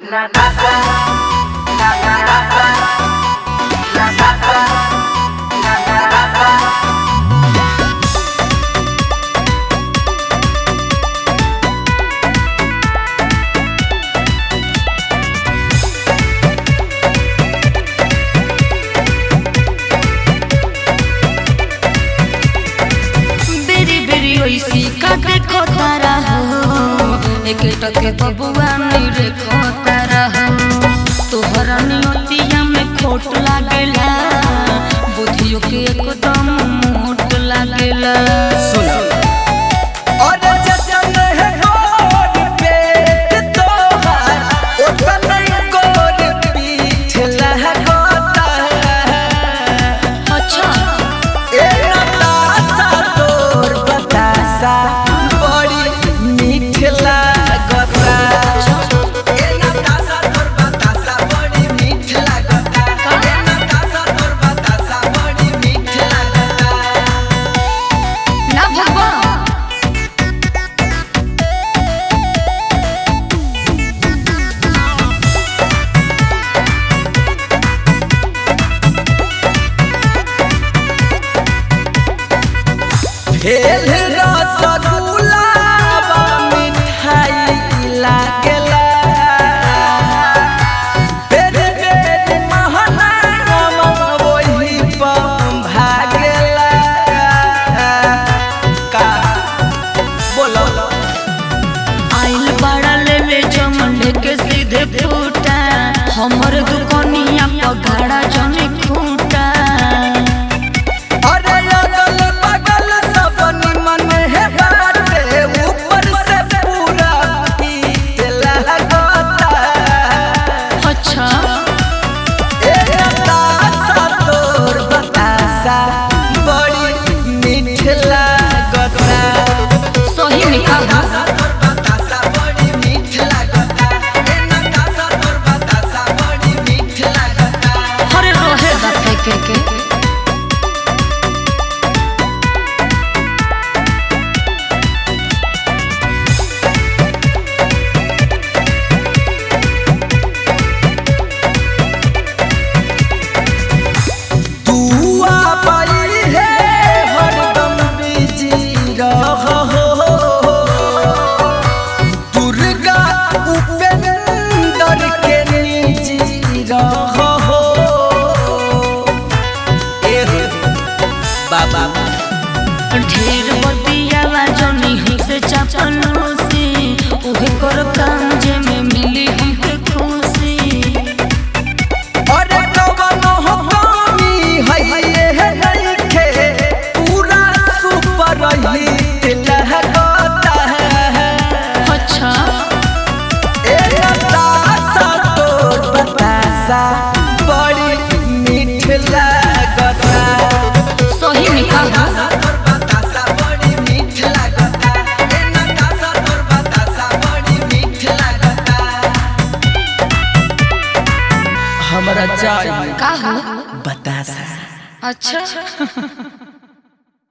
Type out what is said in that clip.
La taza, la taza, la taza, la taza. बेरी बेरी ओइसी का देखो तारा हो एक टके बबुआ नहीं रेखो तारा हो तोहरा नियतिया में खोट लागेला बुधियो के एकदम मोट लागेला और जचन है गोर पेट तोहार ओतन गोर पीठ लहकोता अच्छा ए नतासा तोर बतासा बड़ी मीठ लागता ए नतासा तोर बतासा बड़ी मीठ लागता ए नतासा तोर बतासा बड़ी मीठ लागता ना भगवा भेल रसगुल्ला बा मिठाई लागेला बेरी बेरी महनामा वही पम भागेला का बोलो आइल बड़ा लेवे जमंडे के सीधे फूटा हमर दुकनिया पगाड़ा जने खूटा अरे अगल बगल सब निमन है बाटे ऊपर से पूरा पीत लगता अच्छा ए बतासा तोर बतासा बड़ी मीठ लागता सही में कहा बतासा तोर बतासा बड़ी मीठ लागता ए नतासा तोर बतासा बड़ी मीठ लागता हरे रहे दा फेंके के दुआ पाई है हरदम बिजी रह दुर्गा उपेंद्र के निजी रह बाबा ढेर बतियाला जनी हमसे चापनो से उहे कर काम जे में मिली हमके खुशी अरे कवनो हो कमी है ये नइखे पूरा सुपर हिट लहकता है अच्छा ए बतासा तोर बतासा बड़ी मीठ लागता सही में कहा बतासा तोर बतासा बड़ी मीठ लागता ए नतासा तोर बतासा बड़ी मीठ लागता हमरा चाय का हो बतासा अच्छा